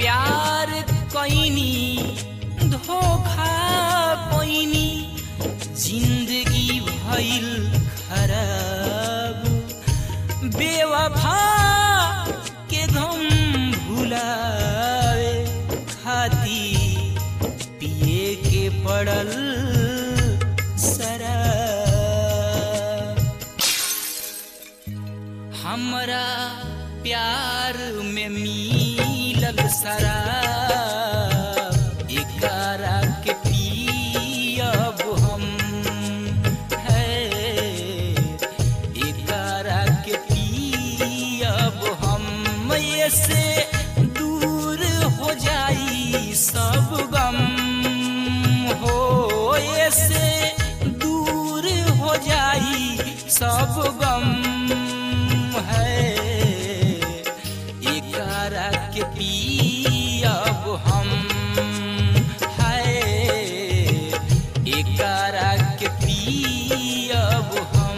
प्यार कैनी धोखा पैनी जिंदगी भइल खराब बेवफा के गम भुलावे खाती पिए के पड़ल शराब हमरा प्यार में मिलल शराब एकरा के पियब हम है एकरा के पियब हम ये से दूर हो जाई सब गम हो ये से दूर हो जाई सब गम है एकरा के पियब हम है एकरा के पियब हम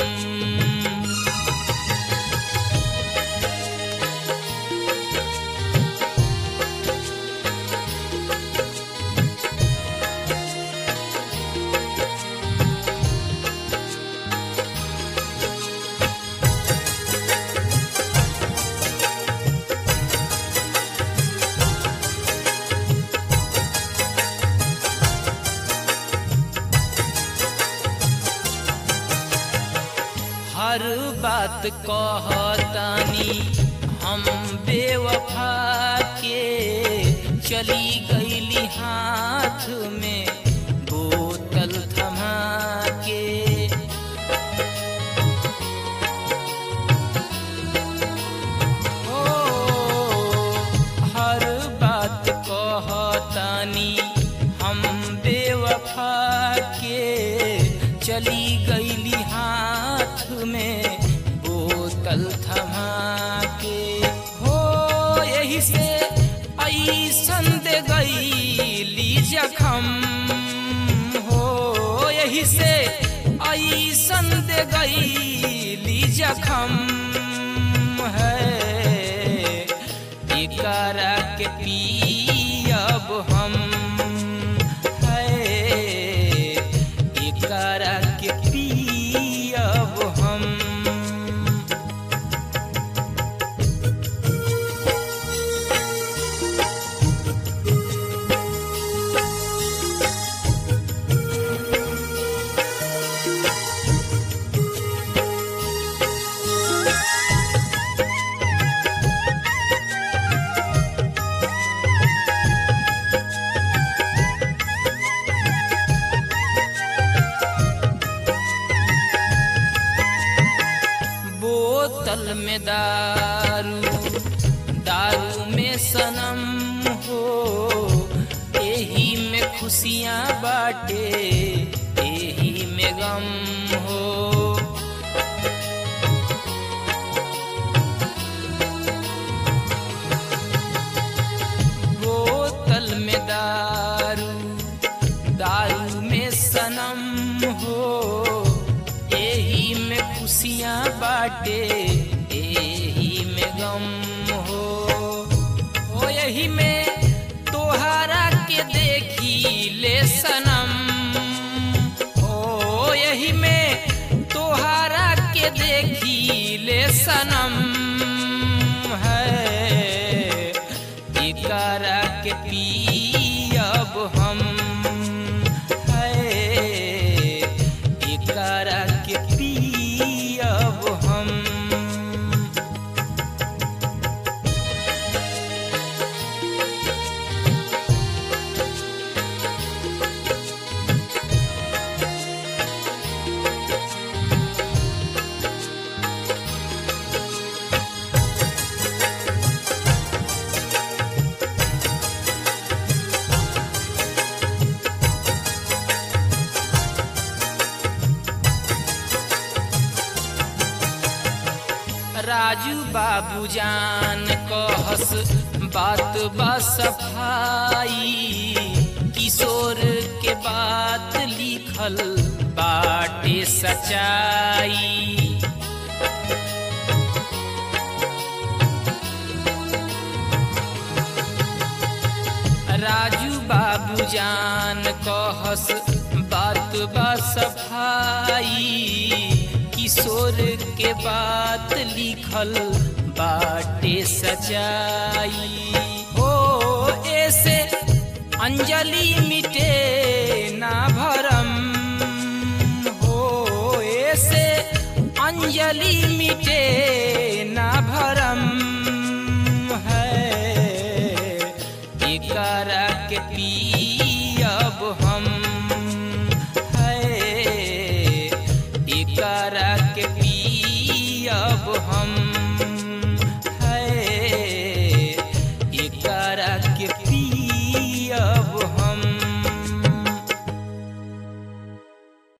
हर बात कहतानी हम बेवफा के चली गईली हाथ में बोतल थमा के ओ हर बात कहतानी हम बेवफा के चली गईली हाथ में बोतल थमा के हो यही से ऐसन दे गईली जखम हो यही से ऐसन दे गईली जखम है एकरा के पियब हम है एकरा के पियब हम बोतल में दारू दारू में सनम हो एही में खुशियाँ बाटे एही में गम हो बोतल में दारू दारू में सनम हो एही में खुशियाँ बाटे एही में गम हो ओ यही में तोहरा के देखी ले सनम ओ यही में तोहरा के देखी ले सनम है एकरा के पियब हम है एकरा के पियब हम राजू बाबू जान कहस बात बा सफाई किशोर के बात लिखल बाटे सच्चाई बात लिखल बाटे सचाई हो ऐसे अंजलि मिटे ना भरम हो ऐसे अंजलि मिटे ना भरम है एकरा के पियब हम है एकरा